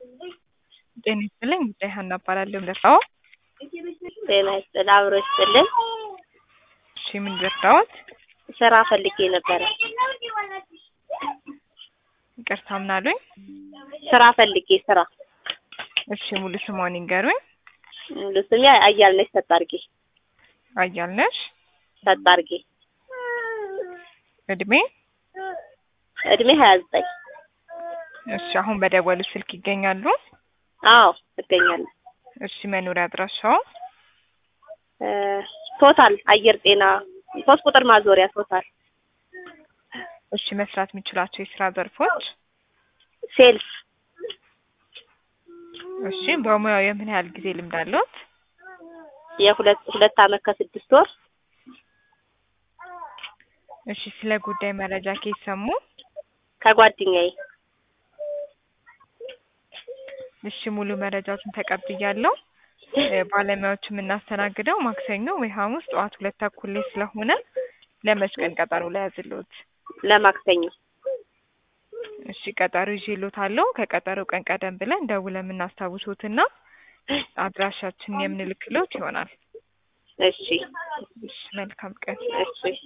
ጤና ይስጥልኝ ጉዳይ ሀና እባላለሁ ልርዳዎ? ጤና ይስጥል አብሮ ይስጥልን። እሺ ምን ልርዳዎት? ስራ ፈልጌ ነበረ። ይቅርታ ምን አሉኝ? ስራ ፈልጌ ስራ። እሺ ሙሉ ስምዎን ይንገሩኝ? ሙሉ ስሜ አያልነሽ ሰጣርጌ አያልነሽ ሰጣርጌ። እድሜ? እድሜ ሀያ ዘጠኝ እሺ አሁን በደወሉት ስልክ ይገኛሉ? አዎ እገኛለሁ። እሺ መኖሪያ አድራሻዎ? እ ቶታል አየር ጤና ሶስት ቁጥር ማዞሪያ ቶታል እሺ መስራት የሚችላቸው የስራ ዘርፎች? ሴልስ እሺ በሙያው የምን ያህል ጊዜ ልምድ አለዎት? የሁለት ሁለት አመት ከስድስት ወር እሺ ስለ ጉዳይ መረጃ ከየት ሰሙ? ከጓደኛዬ እሺ ሙሉ መረጃዎችን ተቀብያለሁ። እ ባለሙያዎች የምናስተናግደው ማክሰኞ ወይ ሐሙስ ጠዋት ሁለት ተኩል ላይ ስለሆነ ለመች ቀን ቀጠሮ ልያዝልዎት? ለማክሰኞ እሺ ቀጠሮ ይዤልዎታለሁ። ከቀጠሮ ቀን ቀደም ብለን ደውለን የምናስታውሶትና አድራሻችንን የምንልክልዎት ይሆናል። እሺ እሺ መልካም ቀን። እሺ